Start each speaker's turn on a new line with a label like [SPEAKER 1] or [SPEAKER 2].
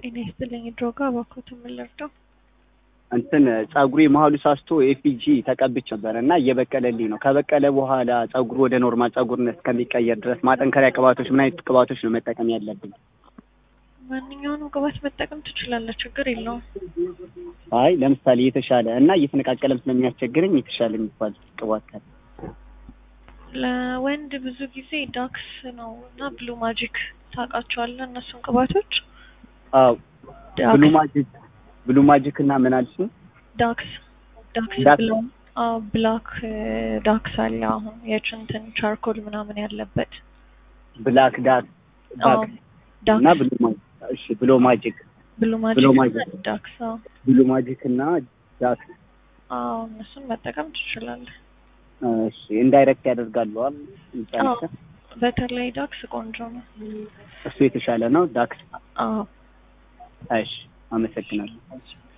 [SPEAKER 1] ጤና ይስጥልኝ ድሮጋ እባክዎት የምንለርደው
[SPEAKER 2] እንትን ጸጉሬ መሀሉ ሳስቶ ኤፒጂ ተቀብቼ ነበር እና እየበቀለልኝ ነው። ከበቀለ በኋላ ጸጉሩ ወደ ኖርማል ጸጉርነት እስከሚቀየር ድረስ ማጠንከሪያ ቅባቶች፣ ምን አይነት ቅባቶች ነው መጠቀም ያለብኝ?
[SPEAKER 1] ማንኛውንም ቅባት መጠቀም ትችላለህ፣ ችግር የለውም።
[SPEAKER 2] አይ ለምሳሌ የተሻለ እና እየተነቃቀለም ስለሚያስቸግረኝ የተሻለ የሚባል ቅባት ካለ
[SPEAKER 1] ለወንድ ብዙ ጊዜ ዳክስ ነው እና ብሉ ማጂክ ታውቃቸዋለህ? እነሱን ቅባቶች
[SPEAKER 2] አዎ
[SPEAKER 1] ዳክስ
[SPEAKER 2] ብሉ ማጂክ ብሉ ማጂክ እና ምን አልሽኝ?
[SPEAKER 1] ዳክስ ዳክስ
[SPEAKER 2] ዳክስ።
[SPEAKER 1] ብለው አዎ ብላክ ዳክስ አለ አሁን የችንትን ቻርኮል ምናምን ያለበት
[SPEAKER 2] ብላክ ዳክ
[SPEAKER 1] አዎ
[SPEAKER 2] ዳክ እና
[SPEAKER 1] ዳክስ
[SPEAKER 2] ብሉ ማጂክ እሺ ብሎ ማጂክ
[SPEAKER 1] ብሉ
[SPEAKER 2] ብሉ
[SPEAKER 1] ማጂክ
[SPEAKER 2] ማጂክ።
[SPEAKER 1] ዳክስ አዎ
[SPEAKER 2] ብሉ ማጂክ እና ዳክ
[SPEAKER 1] አዎ እነሱን መጠቀም ትችላለህ።
[SPEAKER 2] እሺ ኢንዳይሬክት ያደርጋሉ አይደል?
[SPEAKER 1] አዎ በተለይ ዳክስ ቆንጆ ነው።
[SPEAKER 2] እሱ የተሻለ ነው ዳክ
[SPEAKER 1] አዎ
[SPEAKER 2] እሺ አመሰግናለሁ